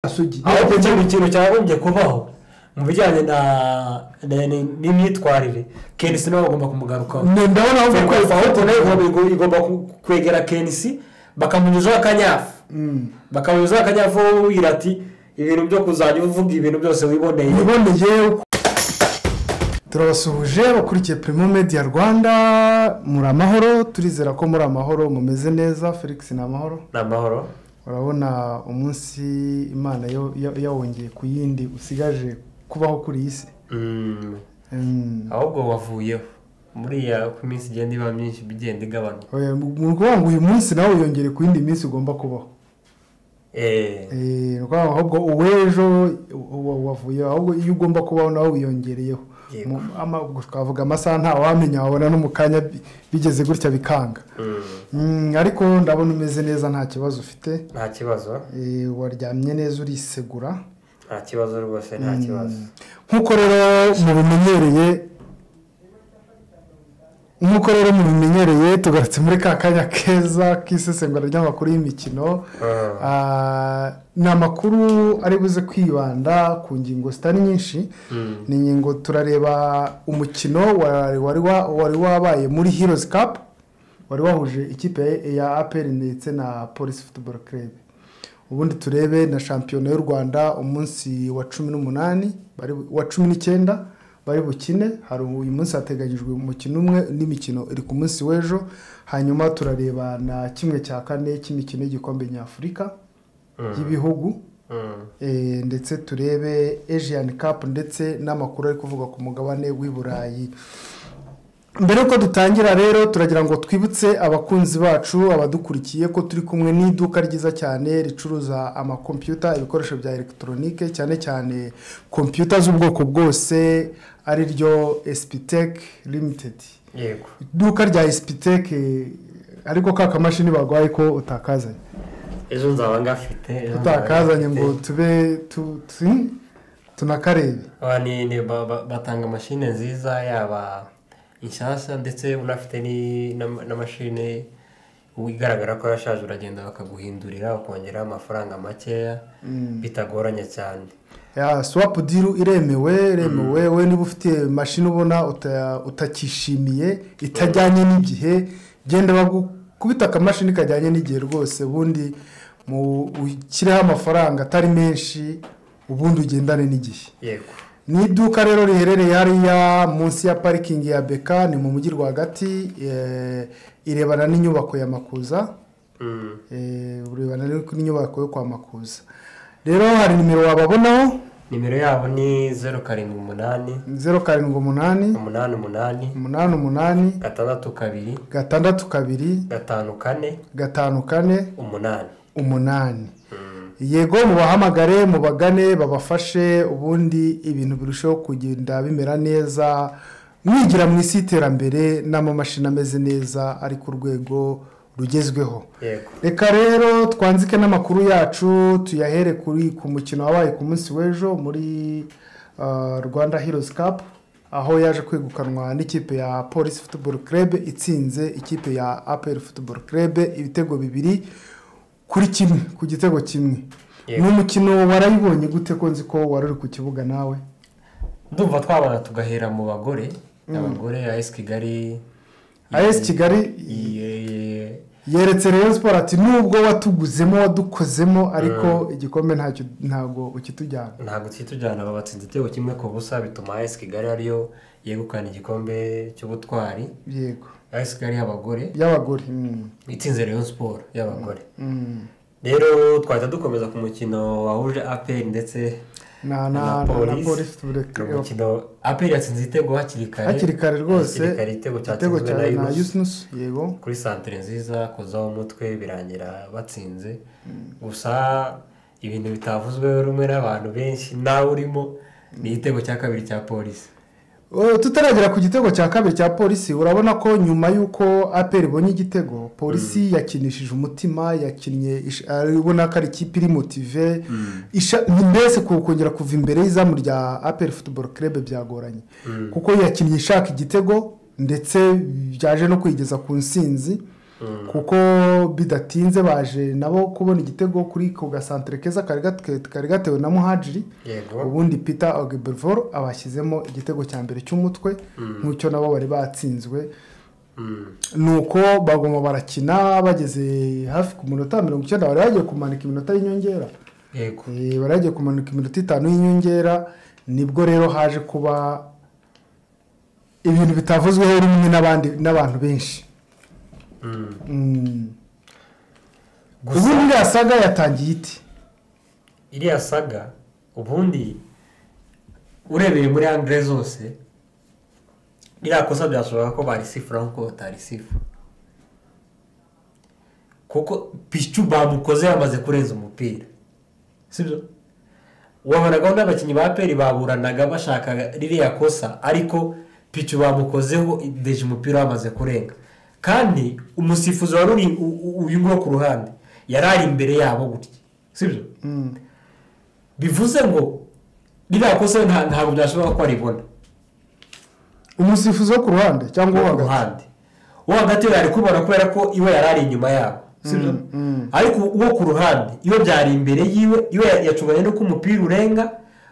asugi ariko icyo ni ikintu cyagombye kubaho mu bijyanye na na- ni- n'imyitwarire kenisi niwe bagomba kumugarukaho ndabona aho Fengo mukwezi Fawuti nayo igomba- igomba ku- kwegera kenisi bakamunyuzaho akanyafu bakamunyuzaho akanyafu wowe ubwira ati ibintu byo kuzajya uvuga ibintu byose wiboneye iboneye turabasuhuje bakurikiye primo media rwanda muri amahoro turizera ko muri amahoro mumeze neza felix ni amahoro ni amahoro urabona umunsi imana yo- ya- yawongeye ku yindi usigaje kubaho kuri iyi si Mm. ahubwo wavuyeho muriya uko iminsi igenda iba myinshi igenda igabanuka Oya, mu mu ukuvuga ngo uyu munsi nawe wiyongere ku yindi minsi ugomba kubaho Eh, ni ukuvuga ngo ahubwo uw'ejo uwa- wavuye ahubwo iyo ugomba kubaho nawe wiyongereyeho Yego. Mu- ama- twavuga amasaha ntawamenya wabona no mu kanya bi- bigeze gutya bikanga Mm, ariko ndabona umeze neza nta kibazo ufite nta kibazo Eh, waryamye neza urisegura nta kibazo rwose nta kibazo nk'uko rero mubimenyereye nk'uko rero mubimenyereye tugarutse muri ka kanya keza k'isesengura ry'amakuru y'imikino Ah, ni amakuru ari buze kwibanda ku ngingo zitari nyinshi ni ingingo turareba umukino wari wari wa- wari wabaye muri heroes cup wari wahuje ikipe ya apr ndetse na polisi football club ubundi turebe na shampiyona y'u rwanda umunsi wa cumi n'umunani bari bu- wa cumi n'icyenda bari bukine hari uyu munsi hateganyijwe umukino umwe n'imikino iri ku munsi w'ejo hanyuma turareba na kimwe cya kane cy'imikino y'igikombe nyafurika y'ibihugu Eh, ndetse turebe asian cup ndetse n'amakuru ari kuvugwa ku mugabane w'i burayi mbere yuko dutangira rero turagira ngo twibutse abakunzi bacu abadukurikiye ko turi kumwe n'iduka ryiza cyane ricuruza amakompiyuta ibikoresho bya elegitoronike cyane cyane kompiyuta z'ubwoko bwose ari ryo esipitec limitedi yego iduka rya esipitec ariko ka kamashini barwaye ko utakazanye ejo nzaba ngafite ejo nzaba utakazanye ngo ngafite. tube tu- tu- tunakarebe Aba ni- ni- ba- ba- batanga mashine nziza yaba inshyashya ndetse unafite ni- na- na mashine igaragara ko yashaje uragenda bakaguhindurira ukongeraho amafaranga makeya bitagoranye cyane ya swapu diru iremewe iremewe we niba ufite mashini ubona uta- utakishimiye itajyanye n'igihe genda bagukubita akamashini kajyanye n'igihe rwose ubundi mu- ushyireho amafaranga atari menshi ubundi ugendane n'igihe yego ni iduka rero riherereye hariya munsi ya parikingi ya beka ni mu mujyi rwagati eh, irebana n'inyubako ya makuza Mm. eh, urebana n'inyubako yo kwa makuza rero hari nimero wababonaho nimero yabo ni zeru karindwi umunani zeru karindwi umunani umunani umunani umunani umunani gatandatu kabiri gatandatu kabiri gatanu kane gatanu kane umunani umunani Mm. yego mubahamagare mubagane babafashe ubundi ibintu birushaho kugenda bimera neza mwigira mu isi y'iterambere n'amamashini ameze neza ari ku rwego rugezweho yego reka rero twanzike n'amakuru yacu tuyahere kuri ku mukino wabaye ku munsi w'ejo muri ah, rwanda heroes cup aho yaje kwegukanwa n'ikipe ya polisi football club itsinze ikipe ya apr football club ibitego bibiri kuri kimwe ku gitego kimwe Yego. ni umukino warayibonye gute ko nzi ko wari uri ku kibuga nawe ndumva twabana tugahera mu bagore abagore as kigali as kigali Ye- yeretse rero siporo ati nubwo watuguzemo wadukozemo ariko igikombe ntacyo ntabwo ukitujyana ntabwo kitujyana babatsinze igitego kimwe ku busa bituma as kigali ariyo yegukana igikombe cy'ubutwari yego as kigali y'abagore y'abagore mm. itsinze rayon siporo y'abagore Mm. rero twahita dukomeza ku mukino wahuje aperi ndetse na na na na polisi polisi tureke ni umukino aperi yatsinze igitego hakiri kare hakiri kare rwose Hakiri kare igitego igitego cyatsinzwe cya na na yunusi yusinusi yego kuri santere nziza kozaho umutwe birangira batsinze gusa ibintu bitavuzweho rumwe n'abantu benshi nawe urimo ni igitego cya kabiri cya polisi O, tutaragera ku gitego cya kabiri cya polisi urabona ko nyuma y'uko aperi ibonye igitego polisi yakinishije umutima yakinnye ish- ari- ubona ko ari ikipe iri motive isha- mbese ku- kongera kuva imbere y'izamu rya aperi futuboro kerebe byagoranye kuko yakinnye ishaka igitego ndetse byaje no kwigeza ku nsinzi kuko bidatinze baje nabo kubona igitego kuri ku gasantere keza kari gat- kari gatewe na muhajiri yego ubundi peter ogebervor abashyizemo igitego cya mbere cy'umutwe nk'icyo nabo bari batsinzwe Mm. ni uko bagomba barakina bageze hafi ku minota mirongo icyenda bari bagiye kumanika iminota y'inyongera yego Eh, bari bagiye kumanika iminota itanu y'inyongera nibwo rero haje kuba ibintu bitavuzweho rimwe n'abandi n'abantu benshi Mm. Mm. Gusa- ubundi iriya saga yatangiye iti iriya saga ubundi urebeye muri angire zose iriya kosa byashoboka ko barisifura nk'uko batarisifura kuko picu bamukoze yamaze kurenza umupira sibyo wabonaga n'abakinnyi ba peri baburanaga bashaka ririya kosa ariko picu bamukozeho deje umupira wamaze kurenga kandi umusifuzi wari uri u- u- uyu nguwo ku ruhande yari ari imbere yabo gutya sibyo Mm. bivuze ngo ririya kosa nta- ntabwo byashoboka ko aribona umusifuzi wo ku ruhande cyangwa uwo ku hagati ruhande uwo hagati yari kubona kubera ko iwe yari ari inyuma yabo sibyo Mm, mm. ariko uwo ku ruhande iyo byari imbere yiwe iwe yacunganye n'uko umupira urenga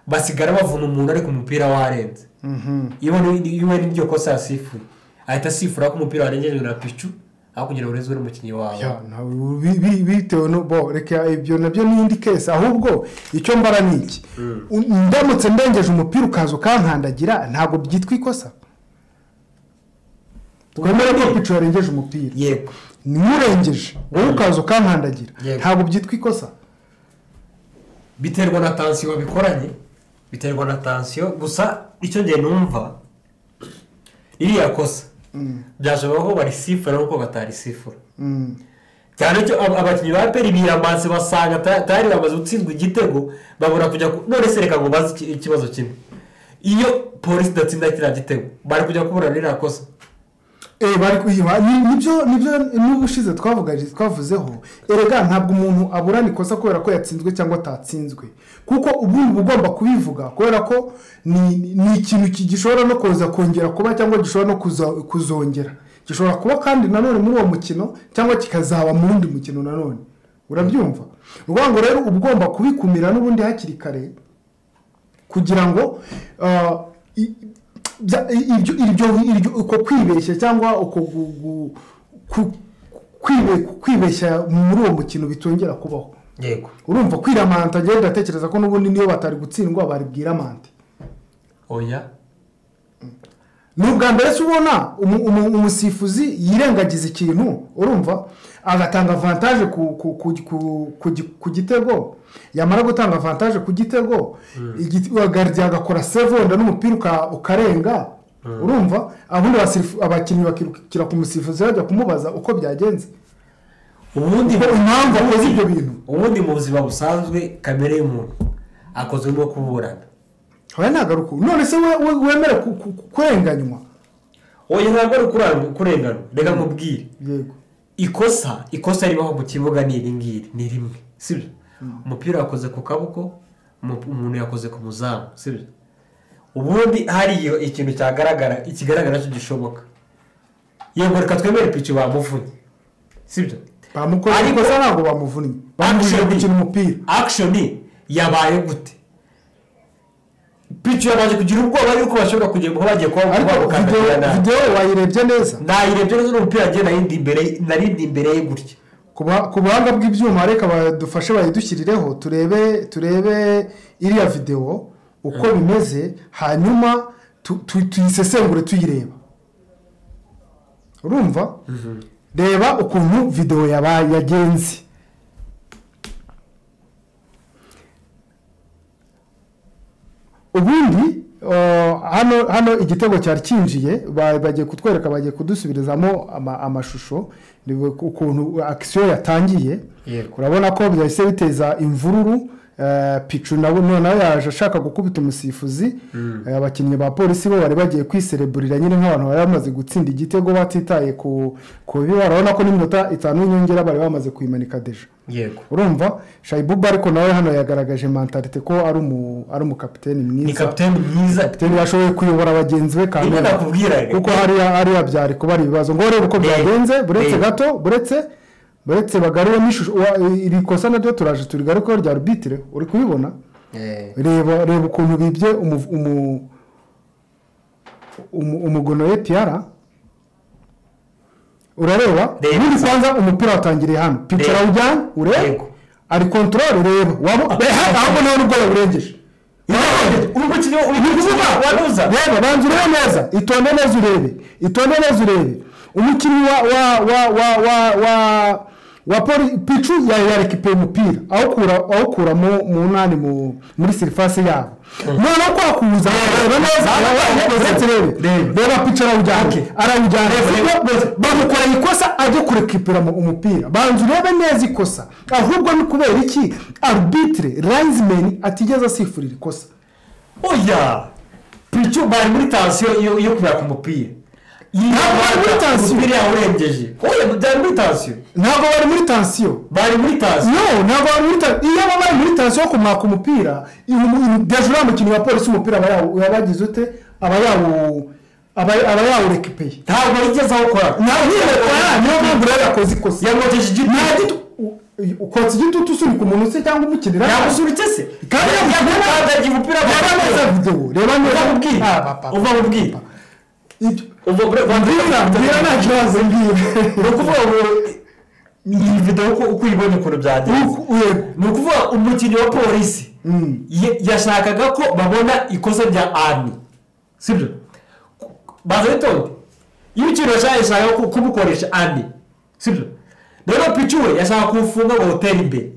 basigara bavuna umuntu ariko umupira warenze Mhm. iwe ni- iwe ni ryo kosa yasifuye ahita asifura ko umupira warengejwe na picu aho kugira ngo ureze uri umukinnyi wawe Ya, ntawe- bi- bi- bitewe no bo reka ibyo nabyo ni indi kesi ahubwo icyo mbara ni iki U- ndamutse ndengeje umupira ukaza ukankandagira ntabwo byitwa ikosa twemere ko pico yarengeje umupira yego niwurengeje wowe ukaza ukankandagira Yego. ntabwo byitwa ikosa biterwa na tansiyo babikoranye biterwa na tansiyo gusa icyo ngiye numva iriya kosa byashoboka ko barisifura kuko batarisifura Mm. cyane cyo ab- abakinnyi ba peri biramanse basanga ta- tayari bamaze gutsindwa igitego babura kujya ku- none se reka ngo baze iki- ikibazo kimwe iyo polisi idatsinda kiriya gitego bari kujya kubura ririya kosa Eh, bari kuyiha ni- nibyo nibyo n'ubushize twavuga twavuzeho erega ntabwo umuntu aburana ikosa kubera ko yatsinzwe cyangwa atatsinzwe kuko ubundi uba ugomba kubivuga kubera ko ni ni ikintu ki- gishobora no kuza kongera kuba cyangwa gishobora no kuza- kuzongera gishobora kuba kandi nanone muri uwo mukino cyangwa kikazaba mu wundi mukino nanone urabyumva ni ukuvuga ngo rero uba ugomba kubikumira n'ubundi hakiri kare kugira ngo ah, i- bya- i- ibyo iryo- iryo- uko kwibeshya cyangwa uko gu- gu- ku- kwibe- kwibeshya muri uwo mukino bitongera kubaho yego urumva kwiramanta njyewe ndatekereza ko n'ubundi niyo batari gutsindwa bari bwiramante oya ni ubwa mbere se ubona umu- umu- umusifuzi yirengagiza ikintu urumva agatanga avantaje ku, ku, ku, ku, ku, gi- ku gitego yamara gutanga avantaje ku gitego igi- agari- agakora sevonda n'umupira uka- ukarenga urumva abundi abasifu- abakinnyi bakirukira ku musifuzi bajya kumubaza uko byagenze ubundi Kuko impamvu akoze ibyo bintu ubundi mu buzima busanzwe kamere y'umuntu akozwe no kuburana oya ntabwo ari uko none se we- we- wemere ku- ku- ku- kurenganywa oya ntabwo ari ukurang- kurengana reka nkubwire yego ikosa ikosa ribaho mu kibuga ni iri ngiri ni rimwe sibyo umupira wakoze ku kaboko umu- umuntu yakoze ku muzamu sibyo ubundi hariyo ikintu cyagaragara ikigaragara cyo gishoboka yego reka twemere pici bamuvunnye sibyo bamukoze Ariko- ikosa ntabwo bamuvunnye bamubujije Action. gukina umupira akishoni yabaye gute pici yabanje kugira ubwoba yuko bashobora kugera kuba bagiye kuba ariko bamukandagira videwo nabi videwo wayirebye neza nayirebye neza n'umupira agiye narindi imbere narindi imbere ye gutya ku buha- ku buhanga bw'ibyuma reka badufashe bayidushyirireho turebe turebe iriya videwo uko bimeze hanyuma tu- tu- tuyisesengure tuyireba urumva reba ukuntu videwo yabaye yagenze ubundi uh, hano hano igitego cyari cyinjiye ba- bagiye kutwereka bagiye kudusubirizamo ama- amashusho ni ukuntu akisiyo yatangiye Yego. urabona ko byahise biteza imvururu eh, picu nawe noneho yaje ashaka gukubita umusifuzi Eh, abakinnyi ba polisi bo bari bagiye kwisereburira nyine nk'abantu bari bamaze gutsinda igitego batitaye ku ku bibi urabona ko n'iminota itanu y'inyongera bari bamaze kuyimanika deje yego urumva shayibuba ariko nawe hano yagaragaje mentalite ko ari umu ari umukapiteni ni mwiza kapiteni mwiza kapiteni yashoboye kuyobora bagenzi be kandi rimwe nakubwiraga kuko hariya hariya byari kuba ari ibibazo ngo urebe uko Eh, byagenze buretse eh. gato buretse buretse bagarura n'ishusho wa- iri kosa naryo turaje turigarukaho rya rubitire uri kubibona Eh, reba reba ukuntu bibye umu- umu- umu- umugono we piyara urareba Reba. ubundi kwanza umupira watangiriye hano picara Reba. ujyane urebe Yego. ari kontorore reba waba ahubwo niwe n'ubwoba burengeje uri gukina uri gukina waruza waruza reba banza urebe neza itonde neza urebe itonde neza urebe umukinnyi wa wa wa wa wa wa wa poli picu yari yarekipe umupira awukura awukura mu munani mu muri sirifasi yabo noneho kwakuza reba neza arabikoze rebe Reba. reba picu arawujyana Okay. arawujyana Reba, reba. Sibyo? bamukoreye ikosa ajya kurekipera mu- umupira banza urebe neza ikosa ahubwo ni kubera iki arbitire rayizimeni atigeze asifurira ikosa oya picu bari muri tansiyo yo yo kubera ku mupira Ntabwo bari muri tansiyo. umupira yawurengeje oya byari muri tansiyo ntabwo bari muri tansiyo bari muri tansiyo no ntabwo bari muri tansiyo iyo baba bari muri tansiyo yo kumwaka umupira deje uriya mukinnyi wa polisi umupira aba yawu- aba yagize ute aba yawu aba aba yawurekipeye ntabwo yigeze awukora niyo mpamvu rero yakoze ikosa yamwogeje igiti nta gito u- u- ukotsa igitutu usunika umuntu se cyangwa umukinira yamusunitse se Kandi yamusunitse. yamukandagiye umupira reba neza videwo reba neza uva mu bwiru Ah, papa. uva mu bwiru Ibyo- uva mbwira mbwira nta kibazo mbwira ni ukuvuga ngo iyi videwo uko- uko uyibona ukuntu byagenze Uku- yego. ni ukuvuga umukinnyi wa polisi ye- yashakaga ko babona ikosa rya ani sibyo baza bitonde iyo ikintu yashaka yashaka ku- kumukoresha ani sibyo rero picu we yashaka kuwufunga ngo utere imbere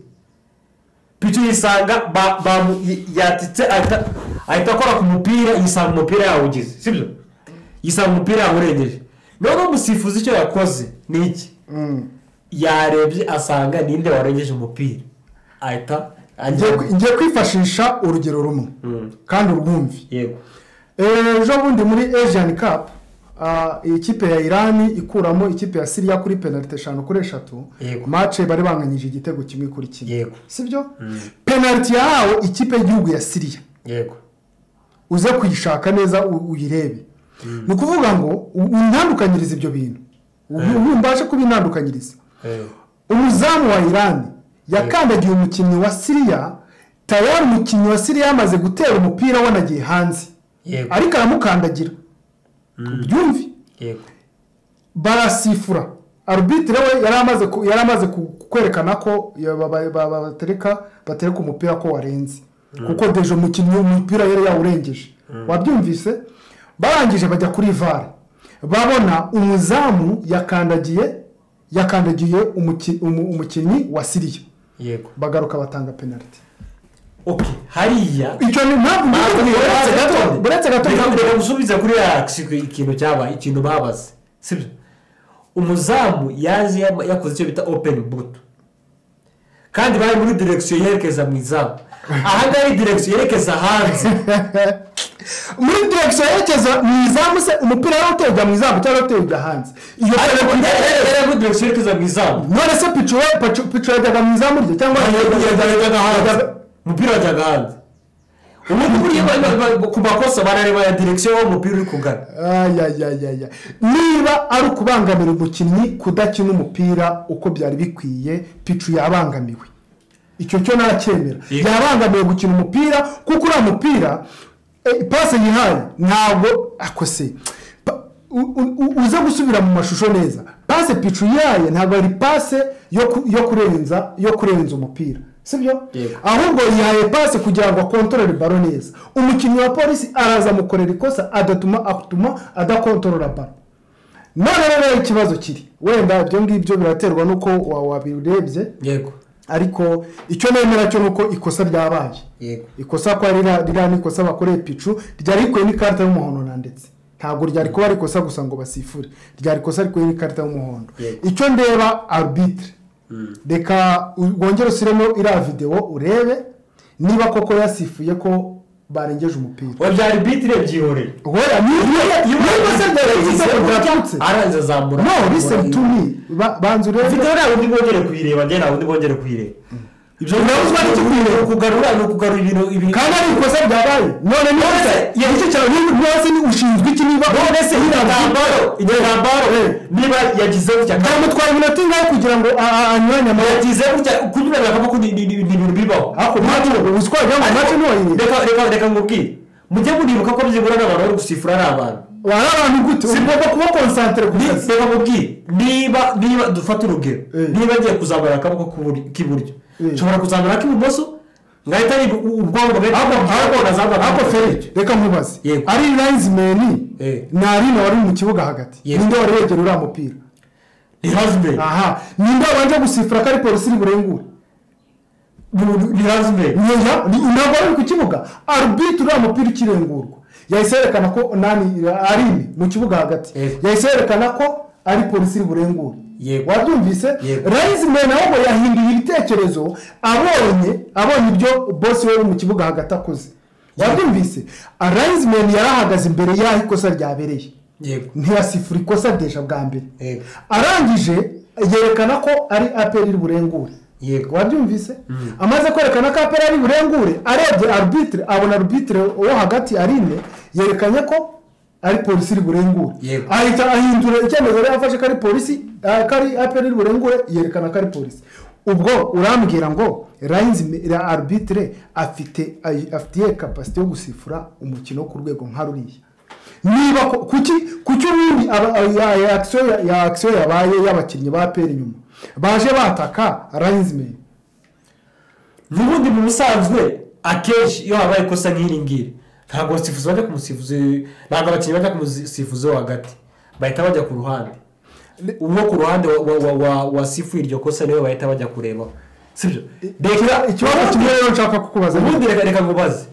picu yisanga ba- bamu- y- yatitse ahita ahita akora ku mupira yisanga umupira yawugize sibyo yisanga umupira yawurengeje noneho umusifuzi icyo yakoze ni iki yarebye asanga ninde warengeje umupira ahita Ngiye ajya kwi- ngiye kwifashisha urugero rumwe kandi urwumvi yego Eh, ejo bundi muri asian cup ah, iyi kipe ya irani ikuramo ikipe ya siriya kuri penalite eshanu kuri eshatu Yego. mace bari banganyije igitego kimwe kuri kimwe Yego. sibyo penalite yahawe ikipe y'igihugu ya siriya yego uze kuyishaka neza u- uyirebe ni ukuvuga ngo u- untandukanyirize ibyo bintu ubu mbashe kubintandukanyiriza umuzamu wa irani yakandagiye umukinnyi wa siriya tayari umukinnyi wa siriya yamaze gutera umupira wanagiye hanze Yego. ariko aramukandagira byumve yego barasifura arubitire we yari amaze ku- yari amaze ku- kwerekana ko ya- ba- ba- ba- ba- batereka batereka umupira ko warenze kuko deje umukinnyi umupira yari yawurengeje wabyumvise barangije bajya kuri vare babona umuzamu yakandagiye yakandagiye umuki- umu- umukinnyi wa siriya yego bagaruka batanga penaliti ok hariya icyo ni impamvu uretse gato buretse gato reka mbere gusubiza kuri ya kisi- ikintu cyabaye ikintu babaze sibyo umuzamu yaje yam- yakoze icyo bita openi buto kandi bari muri direkisiyo yerekeza mu izamu aha ngaha ari direkisiyo yerekeza hanze muri direkisiyo yerekeza mu izamu se umupira wari uterwa mu izamu cyangwa uterwa hanze iyo ariko penaliti yari muri direkisiyo yerekeza mu izamu none se picu we- picu- picu yajyaga mu izamu rye cyangwa yajyaga hanze umupira wajyaga hanze ubu buriya ba- ba- ba- ku makosa barareba ya direkisiyo aho umupira uri kugana ayayayaya niba ari ukubangamira umukinnyi kudakina umupira uko byari bikwiye picu yabangamiwe icyo cyo nacyemera Yego. yabangamiwe gukina umupira kuko uriya mupira eh, pase yihaye ntabwo akose Pa- u- u- u- uze gusubira mu mashusho neza pase picu yihaye ntabwo ari pase yo ku- yo kurenza yo kurenza umupira sibyo Yego. ahubwo yihaye pasi kugira ngo akontorore baro neza umukinnyi wa polisi araza amukorera ikosa adatuma atuma adakontorora baro none rero ikibazo kiri wenda ibyo ngibyo biraterwa n'uko wa- wabirebye yego ariko icyo nemera cyo ni uko ikosa ryabaye yego ikosa ko ari rira- ririya ni ikosa bakoreye picu ryari rikuye n'ikarita y'umuhondo nanditse ntabwo ryari kuba ari ikosa gusa ngo basifure ryari ikosa rikuye n'ikarita y'umuhondo Yego. icyo ndeba arbitire reka u- wongere usiremo iriya videwo urebe niba koko yasifuye ko barengeje umupira we byari biti irebyihoreye wera niyo se byarengeje bwatutse aranze azambura no listen to me Ba- banza urebe mfite nta wundi bongere kuyireba njye nta wundi bongere kuyireba ibyo Urabuzwa n'icyo kuyireba. ni ukugarura ni ukugarura ibintu ibintu kandi ari ikosa ryabaye none ni Nonese, iyo nicyo cyawe niba rwose ni ushinzwe iki niba mbese igitambaro igitambaro niba yagize gutya kandi byamutwara iminota ingahe kugira ngo a- a- anyuranye amaboko yagize gutya kunyura birakamo ni ni- ni ibintu bibaho hakurya y'aho ubuswa cyangwa Ariko- amacye ntiwayirebe reka reka reka ngubwire mujye muribuka ko byibura ari abantu bari gusifura ari abantu wari abantu gute ugomba kuba konsantere ku Ni- kazi reka ngubwire niba niba dufate urugero Eh. niba agiye kuzamura akaboko k'uburi- k'iburyo Eh. nshobora kuzamura ak'ibumoso ngahita ari ubwonko bwe ahubwo nazamura ahubwo ferege reka nkubaze Yego. ari layinizimeni Eh. ni arina wari mu kibuga hagati Yego. ninde wari wegera uriya mupira ni hazime aha ninde wabanje gusifura ko ari polisi iri burengure ni hazime Nyeya, ni- ntabwo ari ku kibuga arubitire uriya mupira ukirengurwa yahise yerekana ko nani arine mu kibuga hagati Yego. yahise yerekana ko ari polisi iri burengure Yego. wabyumvise Yego. layinizimeni ahubwo yahinduye ibitekerezo abonye abonye ibyo bosi we mu kibuga hagati akoze wabyumvise arayizimeni yari ahagaze imbere y'aho ikosa ryabereye yego ntiyasifura ikosa desha bwa mbere Yego. arangije yerekana ko ari aperi iri burengure Yego. wabyumvise amaze kwerekana ko aperi ari burengure arebye arubitire abona arubitire wo hagati arine yerekanye ko ari polisi iri burengure Yego. ahita ahindura icyemezo yari afashe ko ari polisi ah, ko ari aperi iri burengure yerekana ko ari polisi ubwo urambwira ngo rayinzi arubitire afite ay- afitiye kapasite yo gusifura umukino ku rwego nka ruriya niba ko- kuki kuki ubundi aba- ya- ya akisiyo ya- ya akisiyo yabaye y'abakinnyi ba peri inyuma baje bataka rayinzimeni n'ubundi mu busanzwe akenshi iyo habaye ikosa nk'iri ngiri ntabwo abasifuzi bajya ku musifuzi ntabwo abakinnyi bajya ku musifuzi wo hagati bahita bajya ku ruhande uwo ku ruhande wa- wa- wa- wa- wasifuye iryo kosa niwe bahita bajya kurebaho sibyo reka ikibazo kimwe rero nshaka kukubaza ni- ubundi reka reka ngubaze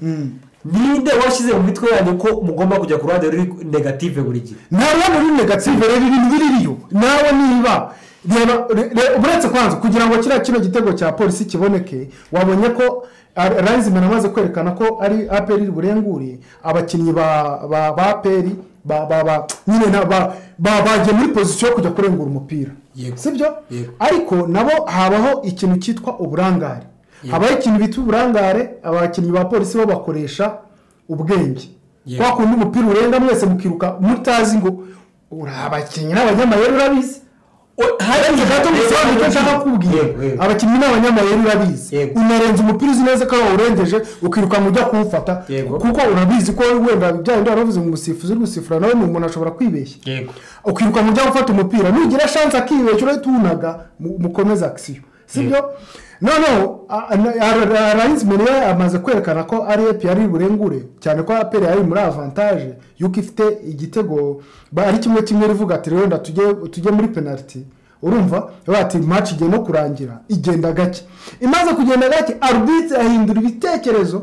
ninde washyize mu mitwe yanyu ko mugomba kujya ku ruhande ruri negative buri gihe ntabwo muri negative rero irindwi ririyo nawe niba reba re- re- uretse kwanza kugira ngo kiriya kino gitego cya polisi kiboneke wabonye ko rayizimeni amaze kwerekana ko ari aperi iri burengure abakinnyi ba ba ba aperi ba ba ba nyine na- ba- ba- bagiye muri pozisiyo yo kujya kurengura umupira Yego. sibyo Yego. ariko nabo habaho ikintu cyitwa uburangare Yego. habaho ikintu bita uburangare abakinnyi ba polisi bo bakoresha ubwenge Yego. kwa kundi umupira urenga mwese mukiruka mutazi ngo uri abakinnyi n'abanyamayeri urabizi hari gato gusobanura icyo nshaka kubwira Yego, yego. abakinnyi n'abanyamayeri urabizi Yego. unarenza umupira uzi neza ko wawurengeje ukiruka ujya kuwufata Yego. kuko urabizi ko wenda bya bindi wari wavuze mu musifuzi uri gusifura nawe ni umuntu ashobora kwibeshya yego ukiruka ujya gufata umupira nugira shansi akibeshya urahita uwunaga mu- mukomeze akisiyo sibyo noneho arayizimeni we amaze kwerekana ko ari epi yari burengure cyane ko aperi yari muri avantaje yuko ifite igitego ba- ari kimwe kimwe rivuga ati rero wenda tujye tujye muri penaliti urumva bati maci igiye no kurangira igenda gake imaze kugenda gake arubitse ahindura ibitekerezo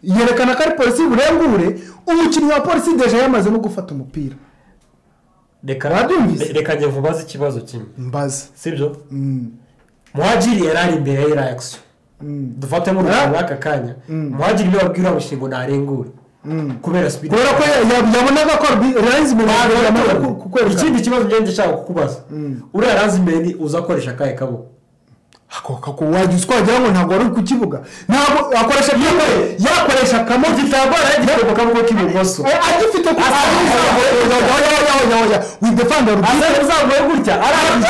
yerekana ko ari polisi burengure umukinnyi wa polisi deje yamaze no gufata umupira reka Wabyumvise? reka njye nkubaze ikibazo kimwe mbaza sibyo muhajiri yari ari imbere ya akisiyo dufatemo urugero Ah. muri aka kanya Mm. muhajiri niwe wabwira amushinga ngo ntarengure kubera sipidi kubera ko ya- ya- yabonaga ko rayizimeni yamaze ku- kukwerekana ikindi kibazo ngende nshaka kukubaza Mm. uriya razimeni uza akoresha akahe kaboko akoka ko wajya uswa wagira ngo ntabwo wari ku kibuga ntabwo akoresha byombi yakoresha akamwe igitambaro yagifite mu kaboko k'ibumoso Eh, agifite ku Asa- oya widefanda aza kuzamuye gutya arangije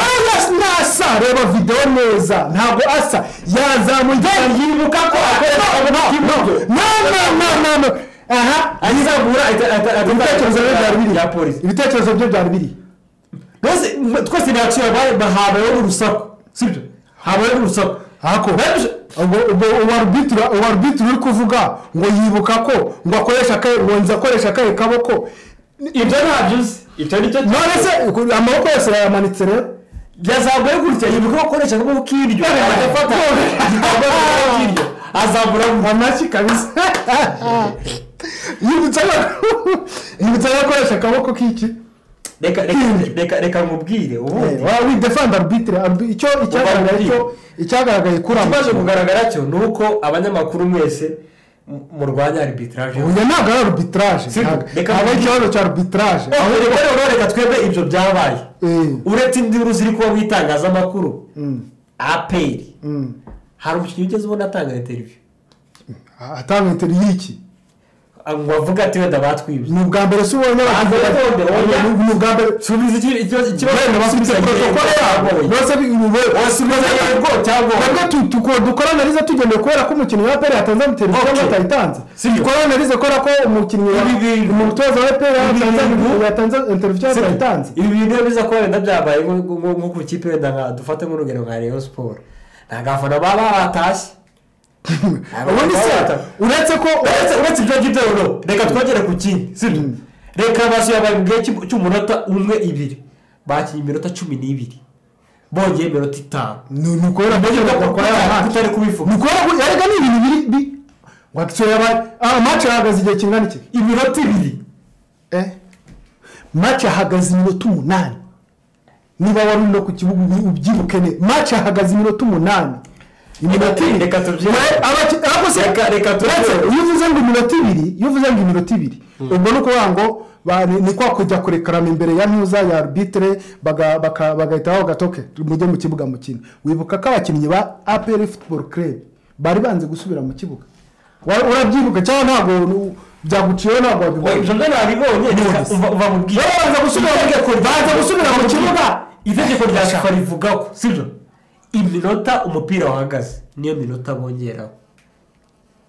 ntasa reba videwo neza ntabwo asa yazamuye yibuka ko akoresha akaboko k'iburyo nanananana aha ayizamura ahita- ahita- ahita- ibitekerezo bye byari biri ya polisi ibitekerezo bye byari biri Mbese, mwe- twese ntiyacira habayeho urusaku sibyo habayeho urusaku hako Babije- ubwo ubwo uwarubitira uwarubitira uri kuvuga ngo yibuka ko ngo akoresha akaye ngo nzi akoresha akaye kaboko ibyo ntabyo uzi ibyo nicyo none se ku- amaboko yose yayamanitse rero yazamuye gutya yibuka ko akoresha akaboko k'iryo agafata igitambaro mu kaboko k'iryo azambura mu amashyi kabisa yibutsa ko yibutsa ko akoresha akaboko k'iki reka reka- reka reka nkubwire ubundi waba defanda arbitire arbi- icyo icyagaragaye Ubambwire. cyo- icyagaragaye kuri aya ikibazo makuru kugaragara cyo ni uko abanyamakuru mwese mu- murwanya arbitrage ubu ntabwo ari arbitraje Si- ntabwo reka ntabwo ari mbi- ikibazo cya arbitraje aho rero rero reka twebwe ibyo byabaye Eh. uretse indi nkuru ziri kuba mu itangazamakuru Mm, aperi mm. hari umukinnyi ugeze ubona atanga interiviyu atanga interineti y'iki ngo avuge ati wenda batwibye ni ubwa mbere si ubonye Ah, abakinnyi bari- none, oya. Ni- ni ubwa mbere subiza iki- ikibazo ikibazo Wenda bafite subiza protokole yabo yego. bose biwe Wasubiza yego cyangwa oya. cyangwa dukoranarize tugendeye kubera ko umukinnyi wa aperi yatanze amateleviziyo Okay. cyangwa atayitanze Sibyo. dukoranarize kubera ko umukinnyi wa Ibi bintu- umutoza wa aperi yatanze Ibi bintu- yatanze amateleviziyo Sibyo. atayitanze ibi bintu iyo biza kuba wenda byabaye nko- nko nko ku ikipe wenda nka dufate nk'urugero nka reyo siporo ntabwo abafana baba batashye ubundi se uretse ko uretse uretse ibyo ngibyo rero reka twongere ku kindi sibyo Mm. reka basuye abantu mu gihe cy'u- cy'umunota umwe ibiri bakinnye iminota cumi n'ibiri bongeye iminota itanu ni ni ukubera ko Kugira ngo bakora aya kutari- match kutari kubivuga. ni ukubera ko erega ni ibintu biri bi wagisore yabaye ah match yahagaze igihe kingana iki iminota ibiri eh match yahagaze iminota umunani niba wari no ku kibuga ubi- ubyibuke ne match yahagaze iminota umunani iminota ibiri Reka tubyine. Nawe abaki- ariko se- Reka- reka tubyine. uretse iyo uvuze ngo iminota ibiri iyo uvuze ngo iminota ibiri ubwo ni ukuvuga ngo ba- ni- ni kwa kujya kurekarana imbere ya ntuza ya arbitire baga- baka- bagahita bavuga ati "Okay, mujye mu kibuga mukine wibuka ko abakinnyi ba apr football club bari banze gusubira mu kibuga Wa- urabyibuka cyangwa ntabwo nu- byaguciyeho ntabwo wabibona ibyo byo nabibonye reka Nonese. umva umva mubwire babanza gusubira mu- Itegeko rya- babanza gusubira mu kibuga. itegeko rya safari rivuga ko sibyo iminota umupira wahagaze niyo minota bongeraho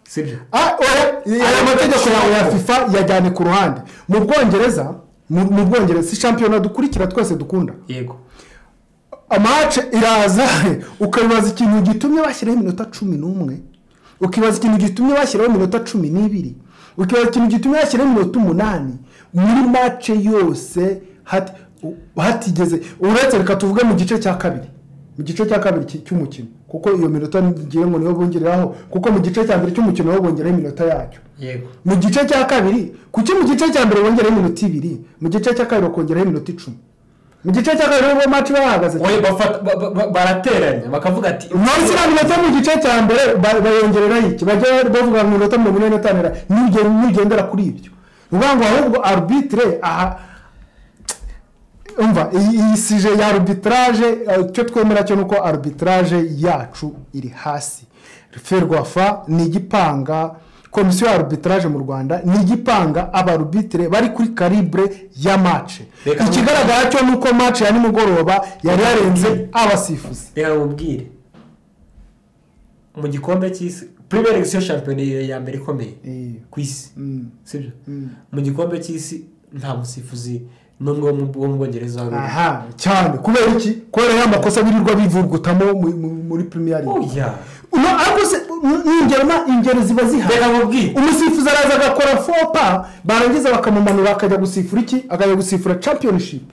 sibyo Ah, oya, aya mategeko yawe ya fifa yajyane ku ruhande mu bwongereza mu mu bwongereza si shampiyona dukurikira twese dukunda yego amace iraza ukibaza ikintu gitumye bashyiraho iminota cumi n'umwe ukibaza ikintu gitumye bashyiraho iminota cumi n'ibiri ukibaza ikintu gitumye bashyiraho iminota umunani muri mace yose hati- u- hatigeze uretse reka tuvuge mu gice cya kabiri mu gice cya kabiri cy- cy'umukino kuko iyo minota ngiye ngo niyo bongereraho kuko mu gice cya mbere cy'umukino niho bongeraho iminota yacyo yego mu gice cya kabiri kuki mu gice cya mbere bongeraho iminota ibiri mu gice cya kabiri bakongeraho iminota icumi mu gice cya kabiri bo maci bahagaze Oya, bafata- ba- ba- ba- barateranya bakavuga ati munsi na minota mu gice cya mbere ba- bayongereraho iki bajya bavuga ngo minota mirongo ine n'itanu ra- nuge- nugendera kuri ibyo ni ukuvuga ngo ahubwo arbitire aha umva iyi iyi sije ya arbitrage eh, icyo twemera cyo ni uko arbitrage yacu iri hasi ferwafa ni igipanga komisiyo ya arbitrage mu rwanda ni igipanga abarubitire bari kuri karibure ya mace Reka ikigaragara cyo ni uko mace ya nimugoroba yari yarenze abasifuzi reka nkubwire mu gikombe cy'isi premier league siyo shampiyona ya mbere ikomeye Eh. ku isi sibyo mu gikombe cy'isi nta musifuzi n'umwe wo mu- wo mu bwongereza wari uriho. aha cyane kubera iki kubera ya makosa birirwa bivurugutamo mu- mu- muri premier league oya uno ariko se ni- ni ingero na ingero ziba zihari reka nkubwire umusifuzi araza agakora fopa barangiza bakamumanura akajya gusifura iki akajya gusifura championship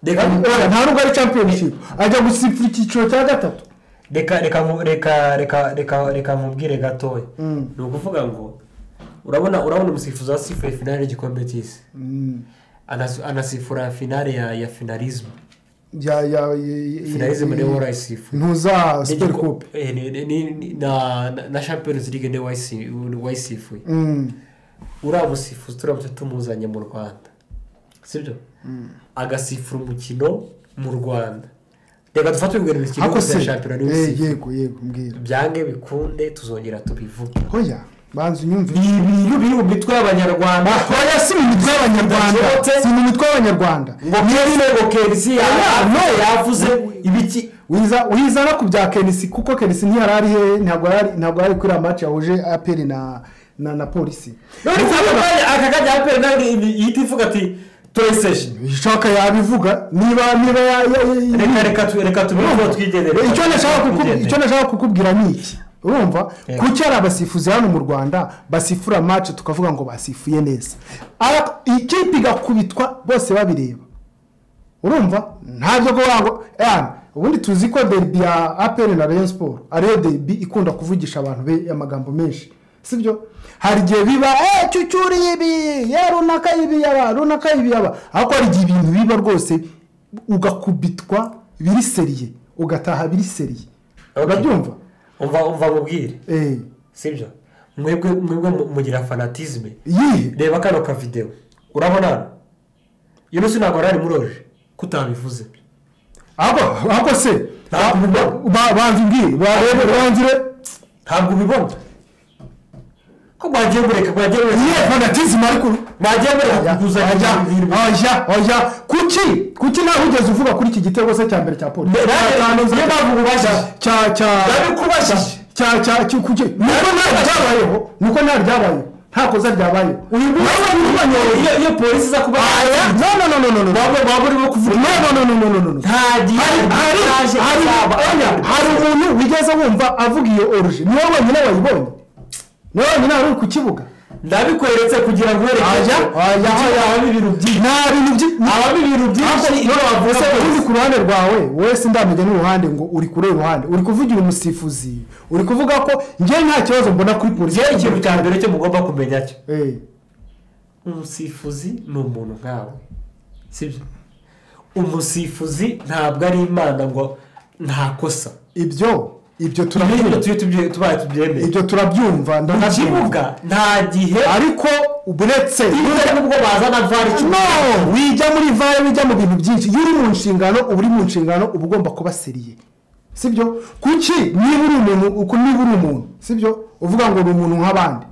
reka Oya, nkubwire nta nubwo ari championship ajya gusifura icyiciro cya gatatu reka reka nku- reka reka reka reka nkubwire gatoya Mm. ni ukuvuga ngo urabona urabona umusifuzi wasifuye finale y'igikombe cy'isi Anas- anasifura finale ya ya finalisme ya ya finalisme niwe warayisifuye ntuza super coupe Eh, ni- ni- ni- ni- na na- na champions league niwe wayisi- wayisifuye Mm. uriya musifuzi turamutse tumuzanye mu rwanda sibyo agasifura umukino mu rwanda reka dufate urugero rukiri ako rwose se ya shampiyona niwe Eh, usifuye. yego yego mbwira byange bikunde tuzongera tubivuge hoya banza unyumve ni ibintu biri mu mitwe y'abanyarwanda oya si mu mitwe y'abanyarwanda Ndasohotse. si mu mitwe y'abanyarwanda ngo kezi ngo kezi yaba yavuze ibiki wiza wizana ku bya kenisi kuko kenisi ntiyari ari hehe ntabwo yari ntabwo yari kuri iriya maci yahuje aperi na na na polisi none cyangwa nawe aka kajya apera nawe ihita ivuga ati turayiseje ishaka yabivuga niba niba ya- ya- ya- reka reka tu- reka tubivuge twigendere icyo nashaka kuku- icyo Twigendere. nashaka kukubwira ni iki urumva Yego. kuki hari abasifuzi hano mu rwanda basifura maci tukavuga ngo basifuye neza Ara- ikipe igakubitwa bose babireba urumva nta byo kuvuga ngo "Eh, ubundi tuzi ko derby ya aperi na rayon siporo ariyo derby ikunda kuvugisha abantu be amagambo menshi sibyo hari igihe biba cyucyuri ibi ya runaka ibi yaba runaka ibi yaba ariko hari igihe ibintu biba rwose ugakubitwa biri seriye ugataha biri seriye Ok. urabyumva umva umva mubwire eee sibyo mwebwe mwebwe mu- mugira fanatizme yihe reba kano ka videwo urabona hano iyo munsi ntabwo wari muroje ko utabivuze ahubwo ahubwo se Ntabwo ubibona. banza imbwire barebe banzire ntabwo ubibona ko mwagiye mureka mwagiye yihe mureka fanatizime ariko mwagiye mureka kuguzanya wajya ibintu wajya wajya kuki kuki nawe ugeze uvuga kuri iki gitego se cya mbere cya polisi Ne- nawe- niyo mpamvu ubajije. cya cya ndabikubajije cya cya cya kuki niko nawe ryabayeho niko nawe ryabayeho nta kosa ryabayeho uyu nguyu iyo iyo polisi iza kuba no no no no no no waba waba urimo kuvuga no no no no no no no nta gihe Hari- hari itaje hari- izaba. oya, hari umuntu wigeze wumva avuga iyo oruje niwe wenyine wayibonye niwe wenyine wari uri ku kibuga ndabikweretse kugira ngo uherekeje Ajya, ajya, ajya. habamo ibintu byinshi nta bintu byinshi habamo ibintu byinshi iyo wavuze uri ku ruhande rwawe wowe sindamenya n'uruhande ngo uri kure y'uruhande uri kuvugira umusifuzi uri kuvuga ko njyewe nta kibazo mbona kuri polisi ngewe ikintu cya mbere cyo mugomba kumenya cyo Eh, umusifuzi ni umuntu nkawe sibyo umusifuzi ntabwo ari imana ngo nta kosa ibyo ibyo ibintu turabyumva tujye tubye- tubaye tubyemeye ibyo turabyumva mu ndanabyumva kibuga nta gihe ariko uretse iyo ari nubwo bazana vari no wijya muri vare wijya mu bintu byinshi iyo uri mu nshingano uba uri mu nshingano uba ugomba kuba seriye sibyo kuki niba uri umuntu uku niba uri umuntu sibyo uvuga ngo ni umuntu nk'abandi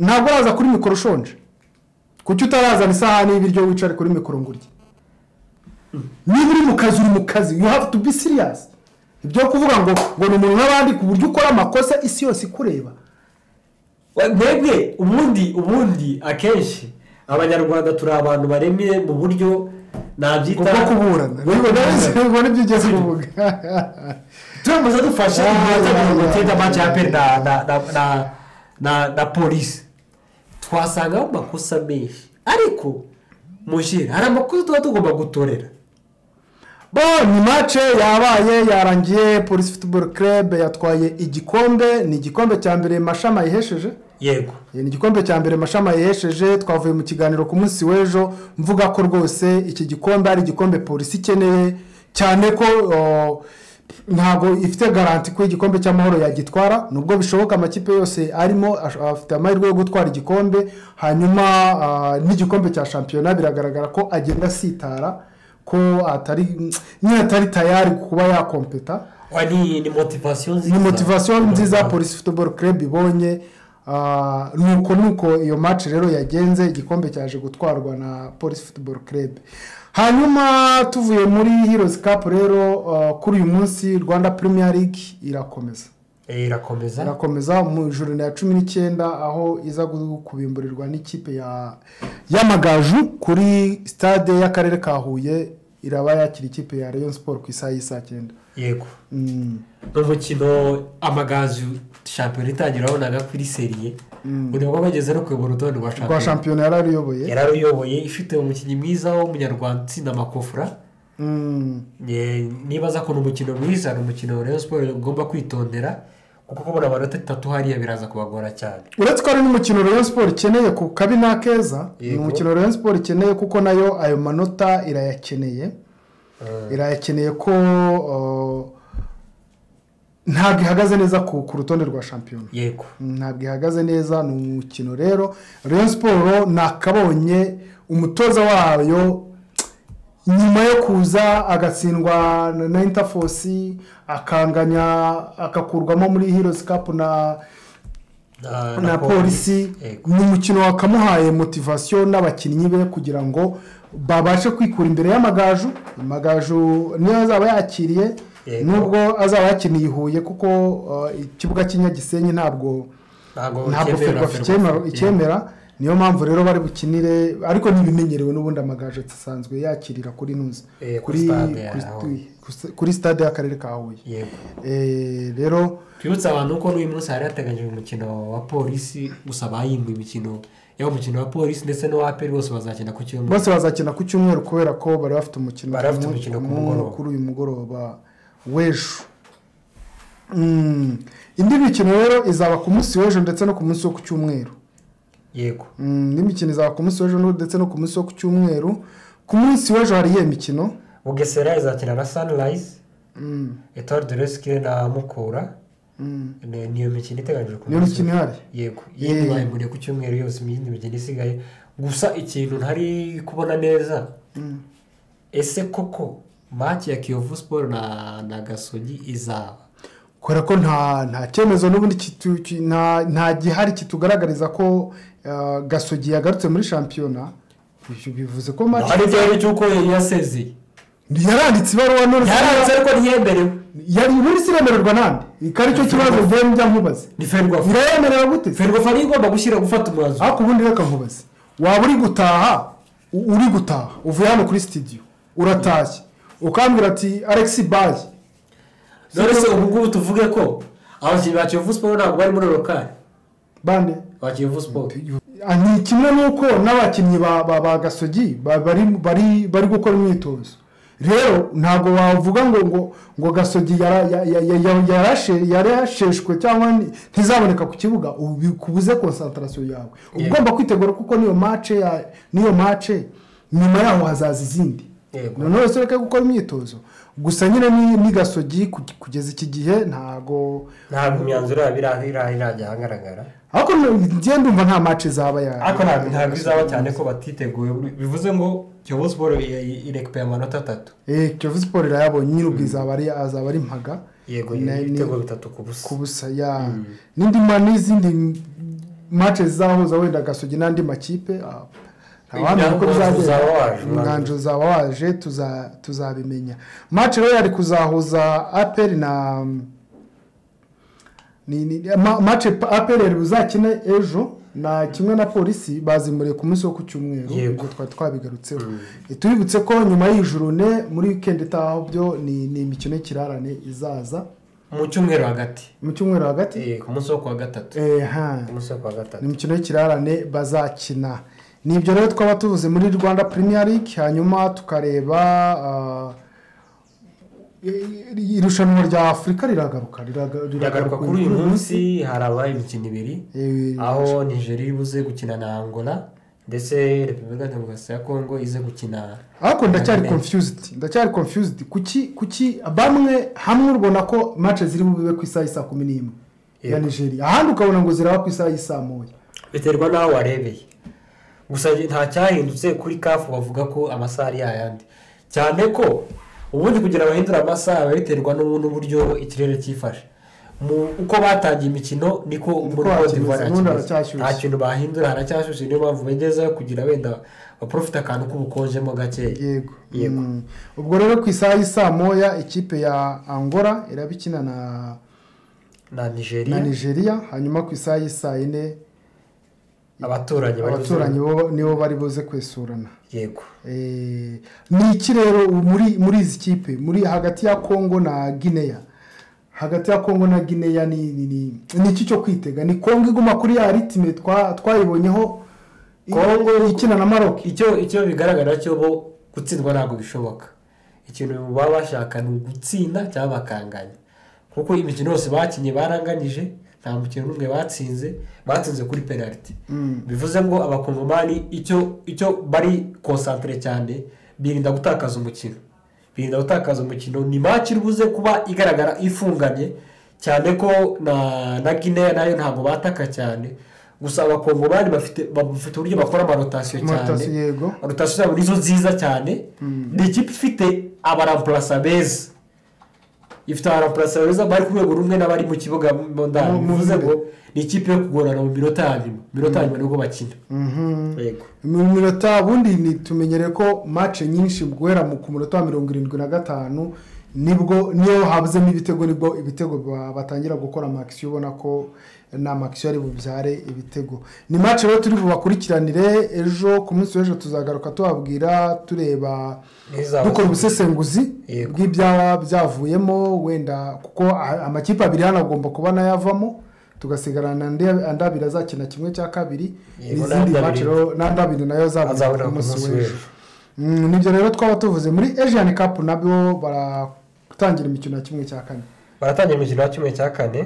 ntabwo uraza kuri mikoro ushonje kuki utarazana isahani y'ibiryo wicare kuri mikoro ngo urye niba uri mu kazi uri mu kazi you have to be serious ibyo kuvuga ngo ngo ni umuntu nk'abandi ku buryo ukora amakosa isi yose ikureba We- mwebwe ubundi ubundi akenshi abanyarwanda turi abantu baremye mu buryo nabyita kubwo kuburana Ubwo kuburana. ubwo nibyo ugeze kuvuga turamuze dufashe Ah, igihe ah, gutsinda ah, match ya ah, pe na na na na na na polisi twasangaho amakosa menshi ariko mushira hari amakosa tuba tugomba gutorera bo ni mace yabaye yarangiye polisi futuboro kerebe yatwaye igikombe ni igikombe cya mbere mashami ayihesheje yego Eh, ni igikombe cya mbere mashami ayihesheje twavuye mu kiganiro ku munsi w'ejo mvuga ko rwose iki gikombe ari igikombe polisi ikeneye cyane ko oh, ntabwo ifite garanti ko igikombe cy'amahoro yagitwara nubwo bishoboka amakipe yose arimo ash- afite amahirwe yo gutwara igikombe hanyuma ah, n'igikombe cya shampiyona biragaragara ko agenda asitara ko atari nyine atari tayari kuba yakompeta Wa, ni ni motivasiyo nziza ni motivasiyo nziza polisi futuboro club ibonye ah, nuko nuko iyo match rero yagenze igikombe cyaje gutwarwa na polisi futuboro club hanyuma tuvuye muri heroes cup rero ah, kuri uyu munsi rwanda premier league irakomeza Eh, irakomeza irakomeza mu ijoro ya cumi n'icyenda aho iza gu- kubimburirwa n'ikipe ya y'amagaju kuri stade y'akarere ka huye iraba yakira ikipe ya rayon sport ku isaha y'i saa cyenda yego Mm. n'umukino amagazu shampiyona itangira wabonaga kuri seriye buri waba bageze no kuyobora urutonde rwa rwa shampiyona shampiyona yari aruyoboye yararuyoboye ifite umukinnyi mwiza w'umunyarwanda utsinda amakofura Mm. Ye- nibaza ko ni umukino mwiza ni umukino rayon siporo ugomba kwitondera kuko kubona amanota atatu hariya biraza kubagora cyane uretse ko ari n'umukino rayon siporo ikeneye ku kabi ni akeza ni Yego. umukino rayon siporo ikeneye kuko nayo ayo manota irayakeneye irayakeneye ko uh, ntabwo ihagaze neza ku ku rutonde rwa shampiyona yego ntabwo ihagaze neza ni umukino rero rayon siporo nakabonye umutoza wayo nyuma yo kuza agatsindwa na- na intafosi akanganya agakurwamo muri heroes cup na na polisi Yego. ni umukino wakamuhaye motivasiyo n'abakinnyi be kugira ngo babashe kwikura imbere y'amagaju amagaju niyo azaba yakiriye Yego. nubwo azaba yakiniye i huye kuko uh, ikibuga cy'inyagisenyi ntabwo ntabwo ntabwo cyemera ferwafa Ferwafa. icyemera niyo mpamvu rero bari bukinire ariko ntibimenyerewe n'ubundi amagaju asanzwe yakirira kuri nuza Eh, kuri kuri stade ya kuri- Huye. kuri- kuri stade y'akarere ka huye yego Eh, rero twibutse abantu ko n'uyu munsi hari hateganyijwe umukino wa polisi gusa bahimbuye imikino yaba umukino wa polisi ndetse n'uwa aperi bose bazakina ku cyumweru bose bazakina ku cyumweru kubera ko bari bafite umukino Bari bafite ku mu- umukino ku mu- mugoroba. kuri uyu mugoroba w'ejo indi mikino rero izaba ku munsi w'ejo ndetse no ku munsi wo ku cyumweru yego Mm, indi mikino izaba ku munsi w'ejo no- ndetse no ku munsi wo ku cyumweru ku munsi w'ejo hari iyihe mikino bugesera izakina na sunrise Mm, etoile de resike na mukura mm. Ni- niyo mikino iteganyijwe ku niyo munsi mikino ihari yego Yeah. yindi bayimuriye ku cyumweru yose iyindi mikino isigaye gusa ikintu ntari kubona neza ese koko maki ya kiyovu siporo na na gasogi izaba kubera ko nta nta cyemezo n'ubundi kitu- ki- nta nta gihari kitugaragariza ko eh, gasogi yagarutse muri shampiyona Ibyo bivuze ko match hari igihari cy'uko yasezeye yaranditse ibaruwa none yaranditse ariko ntiyemerewe yari ubundi siremererwa nande ko aricyo kibazo njye njya nkubaze ni ferwafa irayemerera gute ferwafa niyo igomba gushyira gufata umwanzuro ariko ubundi reka nkubaze waba uri gutaha u- uri gutaha uvuye hano kuri sitidiyo uratashye ukambwira ati alexi bayi none se ubu ngubu tuvuge ko abakinnyi ba kiyovu siporo ntabwo bari muri rokari bande ba kiyovu siporo Ah, ni kimwe n'uko n'abakinnyi ba ba- ba gasogi ba- bari bari bari gukora imyitozo rero ntabwo wavuga ngo ngo ngo gasogi yara- ya- ya- ya- ya- yarashe- yarasheshwe cyangwa ni- ntizaboneka ku kibuga ubu bikubuze konsantarasiyo yawe uba ugomba kwitegura kuko niyo mace ya- niyo mace nyuma yaho hazaza izindi Yego. noneho wese ureke gukora imyitozo gusa nyine ni- ni gasogi ku- kugeza iki gihe ntabwo ntabwo imyanzuro yabo ira- ira- irajya ahagaragara ariko njye ndumva nta mace zaba ya ariko ntabwo ntabwo izaba cyane ko batiteguye bivuze ngo kiyovu siporo irekipeye amanota atatu Eh, kiyovu siporo irayabonye nyir'ubwo izaba ari azaba ari mpaga yego Na- ni- ibitego bitatu ku busa ku busa ya n'indi ma n'izindi mace zizahuza wenda gasogi n'andi makipe ah, ntawamenya uko Umwanzuro bizagenda uzaba waje, umwanzuro uzaba waje tuza- tuzabimenya mace rero yari kuzahuza aperi na ni- ni- ma- mace pa- aperi yari buzakine ejo na kimwe na polisi bazimuriye ku munsi wo ku cyumweru Yego. ubwo twari twabigarutseho Eh, tubibutse ko nyuma y'ijurune muri wikendi itaha byo ni ni imikino y'ikirarane izaza mu cyumweru hagati mu cyumweru hagati Eh, ku munsi wo kuwa gatatu Eh, ha. ku munsi wo kuwa gatatu ni imikino y'ikirarane bazakina ni ibyo rero twaba tuvuze muri rwanda premier league hanyuma tukareba ah, i- irushanwa rya afurika riragaruka riraga- biragaruka kuri uyu munsi harabaye imikino ibiri Eh, aho nigeria ibuze gukina na angola ndetse repubulika demokarasi ya kongo ize gukina ariko ndacyari Amen. confused ndacyari confused kuki kuki bamwe hamwe urabona ko match ziri bube ku isaha y'isa kumi n'imwe ya Yego. nigeria ahandi ukabona ngo ziraba ku isaha y'isa moya biterwa n'aho warebeye gusa nta cyahindutse kuri kafu bavuga ko amasaha ari yayandi cyane ko ubundi kugira bahindure amasaha biba biterwa n'ubu- n'uburyo ikirere cyifashe Mu- uko batangiye imikino niko muri hakimeze, Cote d'Ivoire hakimeze. ubundi haracyashyushye. nta kintu bahindura haracyashyushye niyo mpamvu begezeho kugira wenda baprofite akantu k'ubukonjemo gakeya yego Yego. Mm. ubwo rero ku isaha y'isa moya ikipe ya angola iraba ikina na na nigeria na nigeria hanyuma ku isaha y'isa yine abaturanyi bari abaturanyi bo nibo bari buze kwesurana yego Eh, ni iki rero muri muri izi kipe muri hagati ya kongo na gineya hagati ya kongo na gineya ni ni- ni ni iki cyo kwitega ni kongo iguma kuri ya ritime twa- twayibonyeho kongo ikina na maroc icyo icyo bigaragara cyo bo gutsindwa ntabwo bishoboka ikintu baba bashaka ni ugutsinda cyangwa bakanganya kuko imikino yose bakinnye baranganije nta mukino n'umwe batsinze batsinze kuri penaliti bivuze ngo abakongomani icyo icyo bari konsantere cyane birinda gutakaza umukino birinda gutakaza umukino ni maki ibuze kuba igaragara ifunganye cyane ko na na guinea nayo ntabwo bataka cyane gusa abakongomani bafite bafite uburyo bakora amarotasiyo Amarotasiyo, cyane yego. rotasiyo zabo nizo nziza cyane ni ikipe ifite abarampurasa beza ifite abarampurasa beza bari ku rwego rumwe n'abari mu kibuga mo ndani Mu- mu bivuze imbere. ngo ni ikipe yo kugorana mu minota ya nyuma minota ya nyuma nibwo bakina yego mu minota ubundi ntitumenyere ko mace nyinshi guhera mu- ku munota wa mirongo irindwi na gatanu nibwo niyo habuzemo ibitego nibwo ibitego ba- batangira gukora amakisiyo ubona ko na makisiyo ari bubyare ibitego ni mace rero turi bubakurikiranire ejo ku munsi w'ejo tuzagaruka tubabwira tureba N'izaba- dukora ubusesenguzi Yego. bw'ibya byavuyemo wenda kuko a- amakipe abiri hano agomba kuba nayavamo tugasigarana andi andi abiri azakina kimwe cya kabiri Yego, n'izindi n'andi mace abiri. rero n'andi abiri nayo azaboneka azaboneka ku munsi w'ejo w'ejo Mm, nibyo rero twaba tuvuze muri asian cup nabyo baratangira imikino ya kimwe cya kane baratangira umukino wa kimwe cya kane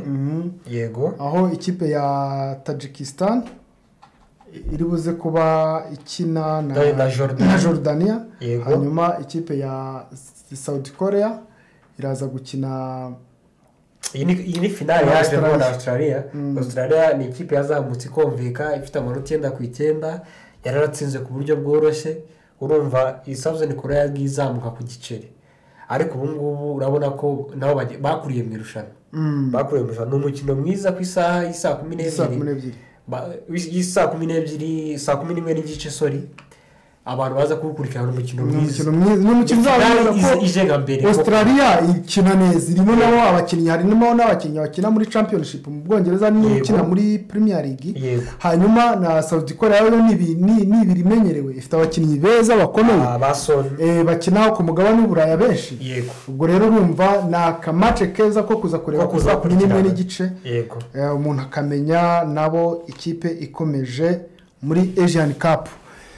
yego aho ikipe ya tajikisitani iri buze kuba ikina na Na Jordan. na jorudaniya Yego. hanyuma ikipe ya sawudi koreya iraza gukina iyi ni- iyi ni finale Na yaje ngo na Australia. australia australia ni ikipe yazamutse ikomvika ifite amanota icyenda ku icyenda yari yaratsinze ku buryo bworoshye urumva iyi sabuzoni kure yagiye izamuka ku giceri ariko ubu ngubu urabona ko nabo bagiye- bakuriye mu irushanwa Mm. bakuriye mu irushanwa ni umukino mwiza ku isaha y'isaa kumi saa kumi n'ebyiri n'ebyiri Ba- y'isaa kumi n'ebyiri saa kumi n'imwe n'igice sori abantu baza kuwukurikirana ni umukino ni mwiza umukino mwiza ni umukino uzaba Finale mwiza ize- ije nka mbere ko australia ikina neza irimo nabo abakinnyi harimo n'abakinnyi bakina muri championship mu bwongereza niyo Yego. ikina muri premier league Yego. hanyuma na saudi korea yo ni ibi- ni- ni ibiri imenyerewe ifite abakinnyi beza bakomeye Ah, ba soni eh, bakina ku mugabane w'uburaya benshi yego ubwo rero urumva ni akamace keza ko kuza kureba Ko ku kuza saa kumi n'imwe gukurikirana. n'igice yego Eh, umuntu akamenya nabo ikipe ikomeje muri asian cup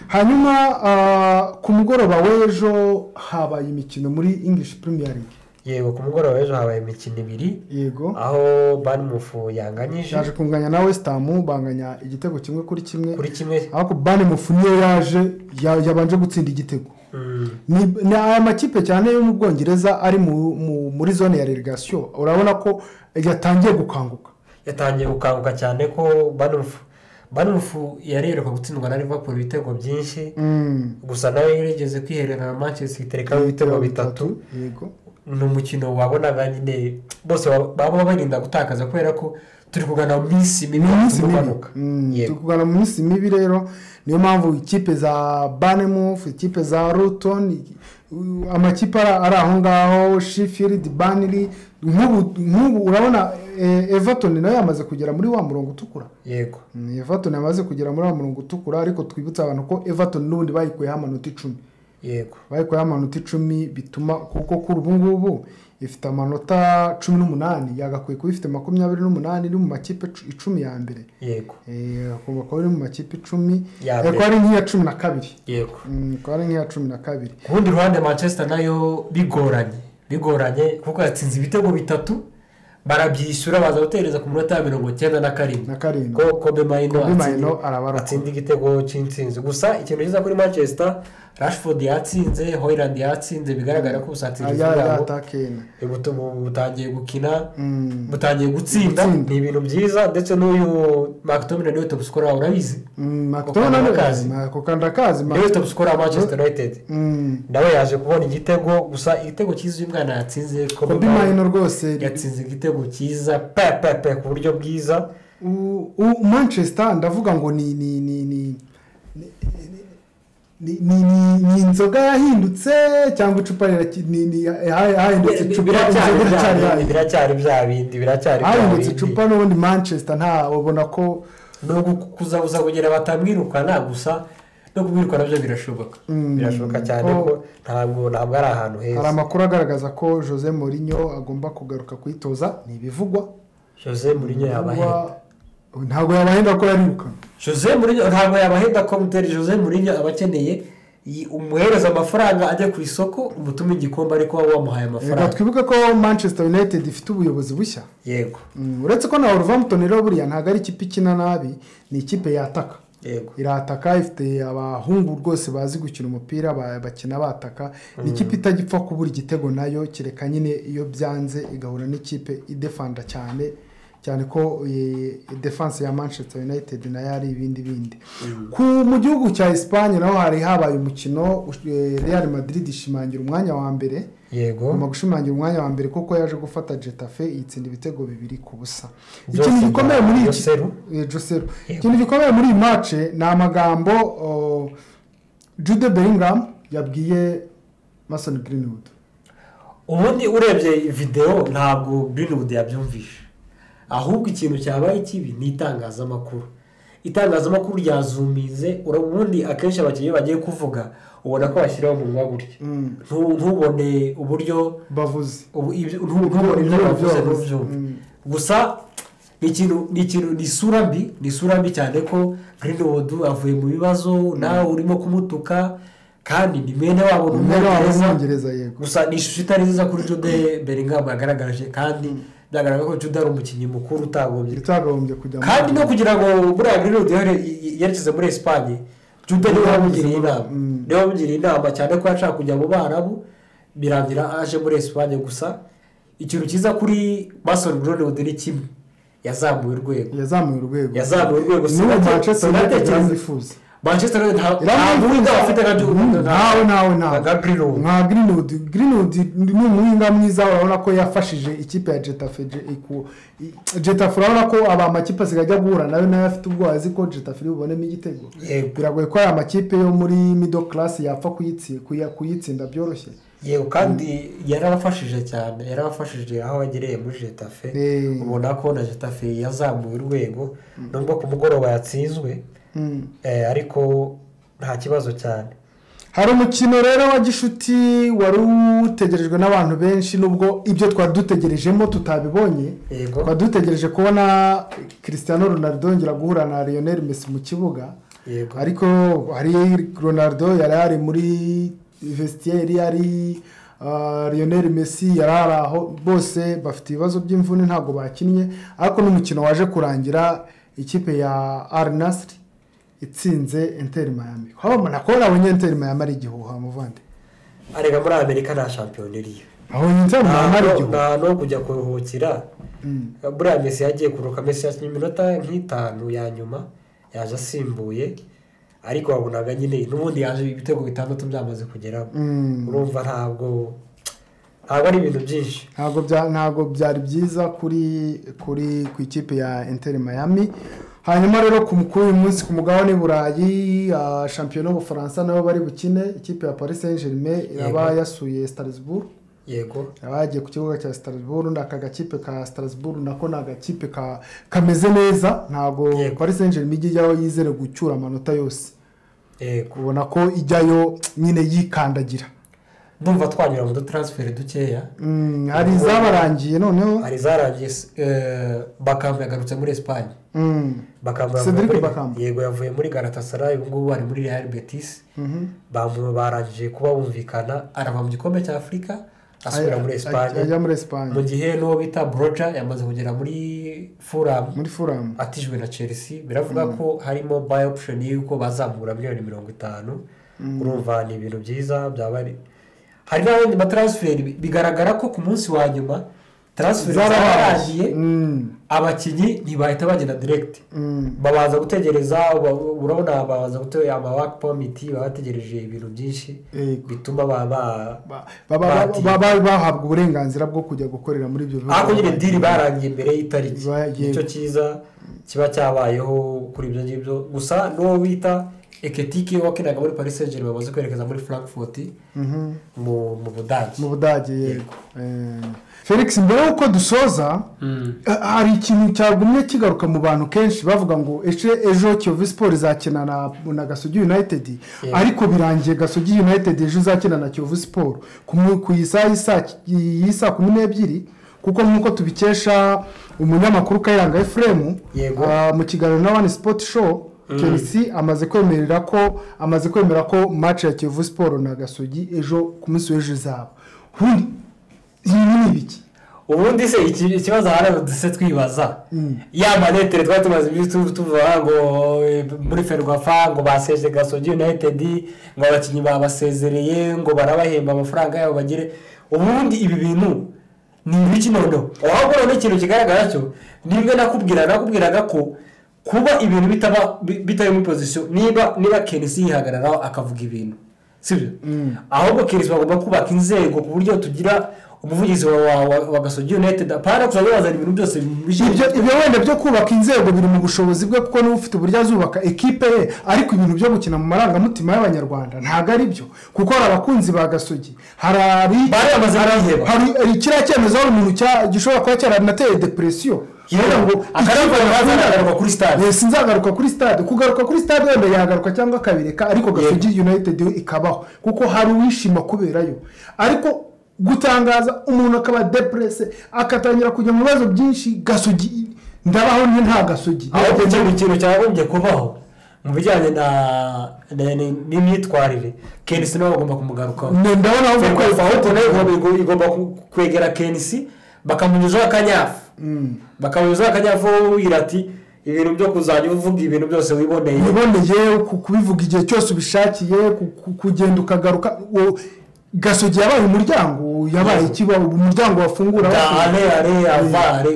hanyuma ah, ku mugoroba w'ejo habaye imikino muri english premier league yego ku mugoroba w'ejo habaye imikino ibiri yego aho banimufu yanganyije yaje kunganya na west ham banganya igitego kimwe kuri kimwe kuri kimwe ariko bane mufu niyo yaje ya- yabanje gutsinda igitego Mm, ni ni aya makipe cyane yo mu bwongereza ari mu- mu- muri zone ya relegasiyo urabona ko yatangiye gukanguka yatangiye gukanguka cyane ko banimufu banimufu yareruka gutsindwa na liverpool ibitego byinshi gusa nawe yarigeze kwiherera na manchester City reka ibitego bitatu yego ni umukino wabonaga nyine bose baba- baba barinda gutakaza kubera ko turi kugana mu minsi mibi ni iminsi hatuma mibi umanuka. Mm, Yego. turi kugana mu minsi mibi rero niyo mpamvu ikipe za banemufu ikipe za ruton amakipe ari ari aho ngaho shifiridi baniri nk'ubu nk'ubu urabona eh, everton nayo yamaze kugera muri wa murongo utukura yego Mm, everton yamaze kugera muri wa murongo utukura ariko twibutsa abantu ko everton n'ubundi bayikuyeho amanota icumi yego bayikuyeho amanota icumi bituma kuko kuri ubu ngubu ifite amanota cumi n'umunani yagakwiye kuba ifite makumyabiri n'umunani iri mu makipe cu- icumi ya mbere yego Eh, agomba kuba iri mu makipe icumi Ya Eh, mbere. ko ari nk'iya cumi na kabiri yego Mm, ko ari nk'iya cumi na kabiri ku rundi ruhande manchester nayo bigoranye bigoranye kuko yatsinze ibitego bitatu barabyishyura baza gutereza ku munota wa mirongo icyenda na karindwi na karindwi ko kobe mayino Kobe Mayino atsinda- arabarokora. atsinda igitego cy'insinzi gusa ikintu cyiza kuri manchester rashford yatsinze hoyland yatsinze bigaragara ko ubusatirizi ya ya bwabo atakena butu- bu- butangiye gukina Mm. butangiye gutsinda Gutsinda. ni ibintu byiza ndetse n'uyu mctominay niwe top scorer urabizi makutona Kazi. kukandakazi niwe top scorer wa manchester united nawe yaje kubona igitego gusa igitego cyiza uyu mwana yatsinze kobi mayino rwose yatsinze igitego cyiza pe pe pe ku buryo bwiza U- u- manchester ndavuga ngo ni ni ni ni ni ni ni ni inzoga yahindutse cyangwa icupa riraki- ni- ni- ha- hahindutse icupa biracyari inzoga bya iracyari bindi hahindutse. biracyari bya bindi biracyari bya hahindutse bindi icupa n'ubundi manchester nta ubona ko ni ukuza gusa kugira batamwirukana gusa no kumwirukana byo birashoboka Mm. birashoboka cyane Ko- ko ntabwo ntabwo ari ahantu hari heza amakuru agaragaza ko jose Mourinho agomba kugaruka kuyitoza ni ibivugwa jose murinyo yabahenda Ubwo- ntabwo yabahenda ko yarirukanwe jose murinyo ntabwo yabahenda ko muteri jose murinyo aba akeneye iyi- umuhereza amafaranga ajya ku isoko umutume igikombe ariko waba wamuhaye reka amafaranga twibuke ko manchester united ifite ubuyobozi bushya yego Mm, uretse ko na Wolverhampton rero buriya ntabwo ari ikipe ikina nabi ni ikipe yataka yego irataka ifite abahungu rwose bazi gukina umupira ba- bakina bataka ni ikipe itagipfa kubura igitego nayo kereka nyine iyo byanze igahura n'ikipe idefanda cyane cyane ko eh, defense ya manchester united nayo ari ibindi bindi ku mu gihugu cya esipanye naho hari habaye umukino eh, real madrid ishimangira umwanya wa mbere yego agomba gushimangira umwanya wa mbere kuko yaje gufata jetafe yitsinda ibitego bibiri ku busa Byose ikintu bya gikomeye muri iki Joseru. Eh, Joseru. Yego. ikintu gikomeye muri iyi mace ni amagambo oh, jude bellingham yabwiye mason greenwood ubundi urebye videwo ntabwo Greenwood yabyumvishe ahubwo ikintu cyabaye kibi ni itangazamakuru itangazamakuru ryazumize ura- ubundi akenshi abakinnyi iyo bagiye kuvuga ubona ko bashyiraho umunwa gutya Mm. Ntu- ntubone uburyo bavuze ubu- ibyo- ntu- ntubone ibyo Ntu- bavuze ntu- ntubyumve Mm. gusa ni ikintu ni ikintu ni isura mbi ni isura mbi cyane ko Greenwood avuye mu bibazo nawe urimo kumutuka kandi ni bene wabo ni Bene wabo ni umwongereza umwongereza, yego. gusa ni ishusho itari nziza kuri jude beringam yagaragaje kandi byagaragara ko jude ari umukinnyi mukuru utagombye utagombye kujya muri- kandi no kugira ngo buriya girirudi yerekeze muri esipanye jude niwe wamugiriye inama Mm. niwe wamugiriye inama cyane ko yashaka kujya mu barabu birangira aje muri esipanye gusa ikintu cyiza kuri basoni girirudi ni kimwe yazamuye urwego yazamuye urwego yazamuye urwego niwe sinate- manchester united sinatekereza- iramwifuza manchester united nta- nta Iramwifuza. muhinga bafite nka Mm, nawe nawe nawe nka girirudi nka greenwood greenwood ni umuhinga mwiza urabona ko yafashije ikipe ya jetafe Je- iku- i- jetafe urabona ko aba makipe asigaye ajya guhura nayo nayo afite ubwoba azi ko jetafe iri bubonemo igitego yego biragoye ko aya makipe yo muri middle class yapfa kuyitsi- kuya- kuyitsinda byoroshye yego kandi yarabafashije cyane yarabafashije aho yagereye muri jetafe Eh. ubona ko na jetafe yazamuye urwego nubwo ku mugoroba yatsinzwe Mm. eh, ariko nta kibazo cyane hari umukino rero wa gishuti wari utegerejwe n'abantu benshi nubwo ibyo twari dutegerejemo tutabibonye yego twari dutegereje kubona christian ronaldo yongera guhura na lionel messi mu kibuga yego ariko hari ronaldo yari ari muri vestiaire yari ah, lionel messi yari ari aho bose bafite ibibazo by'imvune ntabwo bakinnye ariko n'umukino waje kurangira ikipe ya arnasiri itsinze enteri mayami habona ko nabonye enteri mayami ari igihuha muvande arega muri amerika nta shampiyona iriyo abonye enteri nta mayami ari hantu- nta igihuha hantu ho kujya kuruhukira Mm. buriya mesi yagiye kuruhuka mesi yakinnye iminota nk'itanu ya nyuma yaje asimbuye ariko wabonaga nyine n'ubundi yaje ibitego bitandatu byamaze kugeramo Mm. urumva ntabwo ntabwo ari ibintu byinshi ntabwo bya ntabwo byari byiza kuri kuri ku ikipe ya Inter Miami hanyuma rero ku kuri uyu munsi ku mugabane burayi ah, shampiyona y'ubufaransa nabo bari bukine ikipe ya paris saint germain iraba Yego. yasuye strasbourg yego iraba yagiye ku kibuga cya strasbourg aka gakipe ka strasbourg nako ni agakipe ka- kameze neza ntabwo Yego. paris saint germain ijya ijyayo yizere gucyura amanota yose yego ubona ko ijyayo nyine yikandagira ndumva twanyura mu dutaransiferi dukeya Mm, hari izabarangiye noneho hari izarangiye eh, bakamba yagarutse muri esipanye Mm, bakamba yavuye Cedric muri- Bakamba. yego yavuye muri garatasarayi ubu ngubu ari muri real betis mhm. bamu- barangije kuba bumvikana arava mu gikombe cya afurika asubira muri esipanye ajya muri esipanye mu gihe n'uwo bita broja yamaze kugera muri furamu muri furamu atijwe na chelsea biravuga ko harimo bayi opusheni y'uko bazamura miliyoni mirongo itanu urumva ni ibintu byiza byaba ari hari n'abandi mataransiferi bigaragara ko ku munsi wa nyuma taransiferi zararangiye Mm, abakinnyi ntibahita bagenda direkiti mm. babanza gutegereza uba- urabona babanza gutegereza amawake pomiti baba bategereje ibintu byinshi Yego. bituma baba Ba- ba- ba- ba- ba- ba- bahabwa uburenganzira bwo kujya gukorera muri ibyo bihugu ariko nyine diri barangiye mbere y'itariki Ba- yego. nicyo cyiza kiba cyabayeho kuri ibyo ngibyo gusa n'uwo bita eketike wakinaga muri paris saint germain bamaze kwerekeza muri frankfurt Mhm. mu mu budage mu budage yego Eh, felix mbere y'uko dusoza eh, hari ikintu cyagumye kigaruka mu bantu kenshi bavuga ngo ejo ejo kiyovu siporo izakina na, na gasogi united Yego. ariko birangiye gasogi united ejo izakina na kiyovu siporo ku mu- ku isaha y'isa- y'isaa kumi n'ebyiri kuko nk'uko tubikesha umunyamakuru kayiranga efuremu Yego. Ah, mu kiganiro na wani sipoti show Chelsea amaze kwemerera ko amaze kwemera ko match ya kiyovu siporo na gasogi ejo ku munsi w'ejo izaba ubundi ibi ni ibiki ubundi se iki- ikibazo ahari duse twibaza ya manetere twari tumaze iminsi tu- tuvuga ngo eh, muri ferwafa ngo baseje gasogi united ngo abakinnyi babasezereye ngo barabahemba amafaranga yabo bagire ubundi ibi bintu ni ibiki noneho ahubwo noneho ikintu kigaragara cyo nibwo nakubwira nakubwiraga ko kuba ibintu bitaba bi- bitari muri pozisiyo niba niba kenisi yihagararaho akavuga ibintu sibyo ahubwo kenisi bagomba kubaka inzego ku buryo tugira umuvugizi wa wa- wa- wa gasogi united apana kuzajya bazana ibintu byose bishyira ibyo ibyo wenda byo kubaka inzego biri mu bushobozi bwe kuko niba ufite uburyo azubaka ekipe ye ariko ibintu byo gukina mu marangamutima y'abanyarwanda ntabwo ari byo kuko hari abakunzi ba gasogi hari abi bari bamaze kwiheba hari hari kiriya cyemezo hari umuntu cya- gishobora kuba cyaranateye depresiyo kugira ngo akaravuga ngo ikipe bazagaruka kuri stade Eh, sinzagaruka kuri stade kugaruka kuri stade wenda yagaruka cyangwa akabireka ariko gasogi united yo ikabaho kuko hari uwishima kuberayo ariko gutangaza umuntu akaba deprese akatangira kujya mu bibazo byinshi gasogi ndabaho ni nta gasogi ahubwo ikintu ikintu cyagombye kubaho mu bijyanye na na- ni- n'imyitwarire kenisi nawe bagomba kumugarukaho Ni- ndabona aho Fair bakwiye play fawutine igomba- igomba ku- kwegera kenisi bakamunyuzaho akanyafu bakamunyuzaho akanyafu wibwira ati ibintu byo kuzajya uvuga ibintu byose wiboneye wiboneye ku- kubivuga igihe cyose ubishakiye ku- ku- kugenda ukagaruka uwo gasogi yabaye umuryango yabaye ikiba umuryango wafungura dahare are avare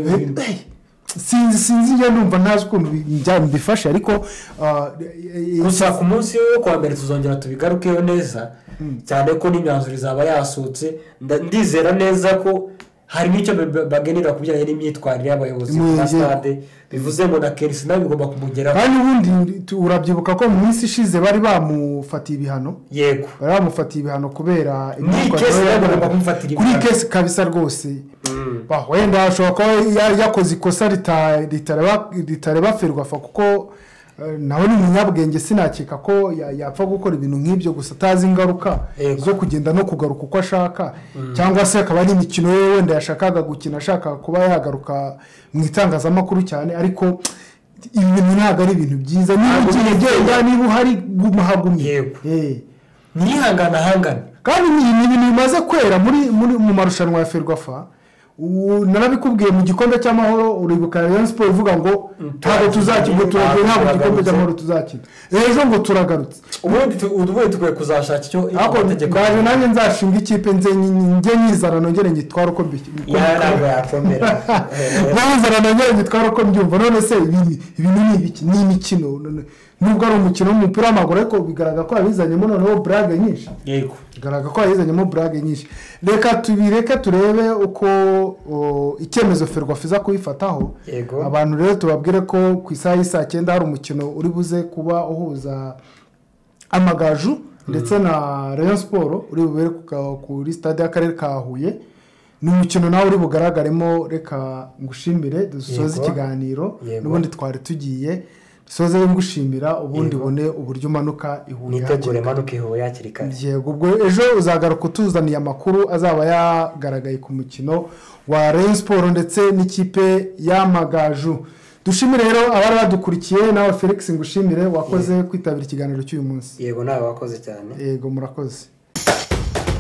Eh, sinzi sinzi njye ndumva ntazi ukuntu bi- bya- mbifashe ariko ah, eh, eh, gusa ku munsi wo kuwa mbere tuzongera tubigarukeho neza cyane ko n'imyanzuro izaba yasutse nda- ndizera neza ko hari n'icyo ba- bagenera ku bijyanye n'imyitwarire y'abayobozi Mu- ba stade bivuze ngo na kenisi nawe bigomba kumugeraho kandi ubundi tu- urabyibuka ko mu minsi ishize bari bamufatiye ibihano yego bari bamufatiye ibihano kubera Muri iyi kesi rero bagomba kumufatira kuri iyi ibihano. kesi kabisa rwose Bah, wenda ashobora kuba ya- yakoze ikosa rita- ritareba ritareba ferwafa kuko eh, nawe ni umunyabwenge sinakeka ko ya- yapfa gukora ibintu nk'ibyo gusa atazi ingaruka Yego. zo kugenda no kugaruka uko ashaka cyangwa se akaba ari imikino ye wenda yashakaga gukina ashaka kuba yagaruka mu itangazamakuru cyane ariko ibi bintu ntabwo ari ibintu byiza niba Ntabwo ukina biri byiza. ugenda niba uhari guma hagumye Yego. Eh. ntiyihangane ahangane kandi ni ni ibintu bimaze kwera muri muri mu marushanwa ya ferwafa ubu narabikubwiye mu gikombe cy'amahoro uribuka rayon siporo ivuga ngo ntabwo tuzakina turagiye ntabwo igikombe cy'amahoro tuzakina ejo ngo turagarutse ubundi tu- ubundi tukwiye kuzashaka icyo ariko amategeko ngaje nanjye nzashinga ikipe nze njye nyizana nongere ngitware uko mbi- uko Ya, mbi- ntabwo yakomera nabizana nongere ngitwara uko mbyumva none se ibi ibi ni ibiki ni imikino none- nubwo ari umukino w'umupira w'amaguru ariko bigaragara ko yabizanyemo noneho burage nyinshi yego bigaragara ko yayizanyemo burage nyinshi reka tubireke turebe uko o, icyemezo ferwafa iza kuyifataho Yego. abantu rero tubabwire ko ku isaha y'isaa cyenda hari umukino uri buze kuba uhuza amagaju ndetse na rayon siporo uri bubere ku ka- kuri stade y'akarere ka huye ni umukino nawe uri bugaragaremo reka ngushimire dusoze Yego. ikiganiro Yego. n'ubundi twari tugiye dusoze ngushimira ubundi Yego. ubone uburyo umanuka i huye nitegure manuka ihuye hakiri kare yego ubwo ejo uzagaruka utuzaniye amakuru azaba yagaragaye ku mukino wa rayon siporo ndetse n'ikipe y'amagaju dushimire rero abari badukurikiye nawe felix ngushimire wakoze kwitabira ikiganiro cy'uyu munsi yego nawe wakoze cyane yego murakoze